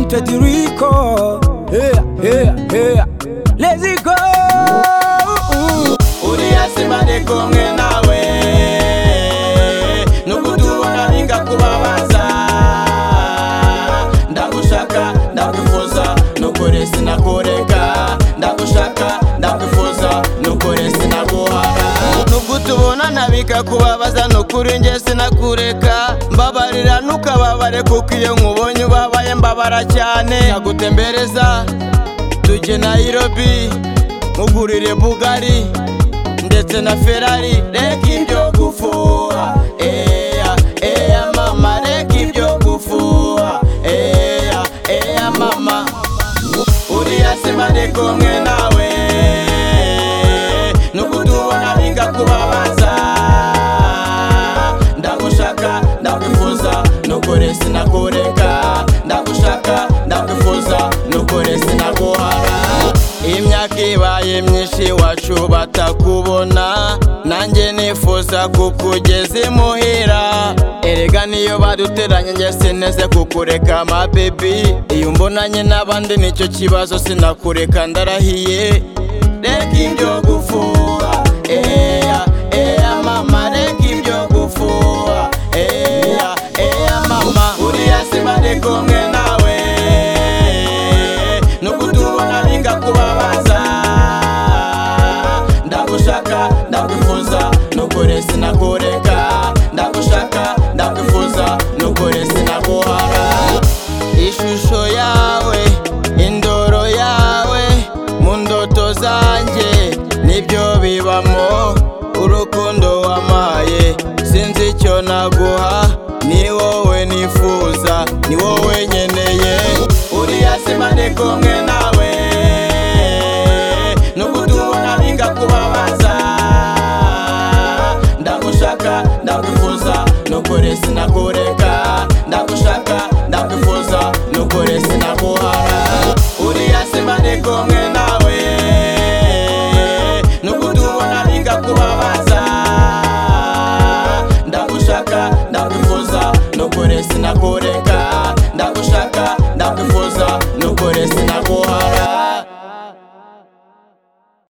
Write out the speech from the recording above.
Teddy Rico. Yeah, yeah, yeah. Let's go. uri hasi bari kumwe nawe nukutubona ningakubabaza ndagushaka ndagufuza nukuri sinakureka ndagushaka ndagufuza nukuri sinaguhara nubwutubona nabika kubabaza nukuri nge sinakureka mbabarira nukababare kuko iyo nkubonye ubabaye mbabara cyane ndagutembereza tujye nayirobi mugurire bugari ndetse na ferari reka ibyo gufuha eya eya mama reka ibyo gufuha eya eya mama uriya sima ni kumwe nawe nukutubona ningakubabaza ndagushaka ndagufuza nukuri sinakureka ndagushaka ndagufuza nukuri sinaguhara imyaka ibaye myinshi iwacu batakubona nanjye nifuza kukugeza imuhira erega niyo baduteranye njye sineze kukureka mabebi iyo mbonanye n'abandi nicyo kibazo sinakureka ndarahiye reka ibyo gufuha eya eya mama reka ibyo gufuha eya eya mama uriya siba ari kumwe nawe nukutubona ningakubabaza ndagushaka ndagufuza nukuri sinakureka ndagushaka ndagufuza nukuri sinaguhara ishusho yawe indoro yawe mu ndoto zanjye nibyo bibamo urukundo wamaye sinzi icyo naguha ni wowe nifuza ni wowe nkeneye uriya sima ni kumwe nawe nukutubona ningakubabaza ndagushaka ndagufuza nukuri sinakureka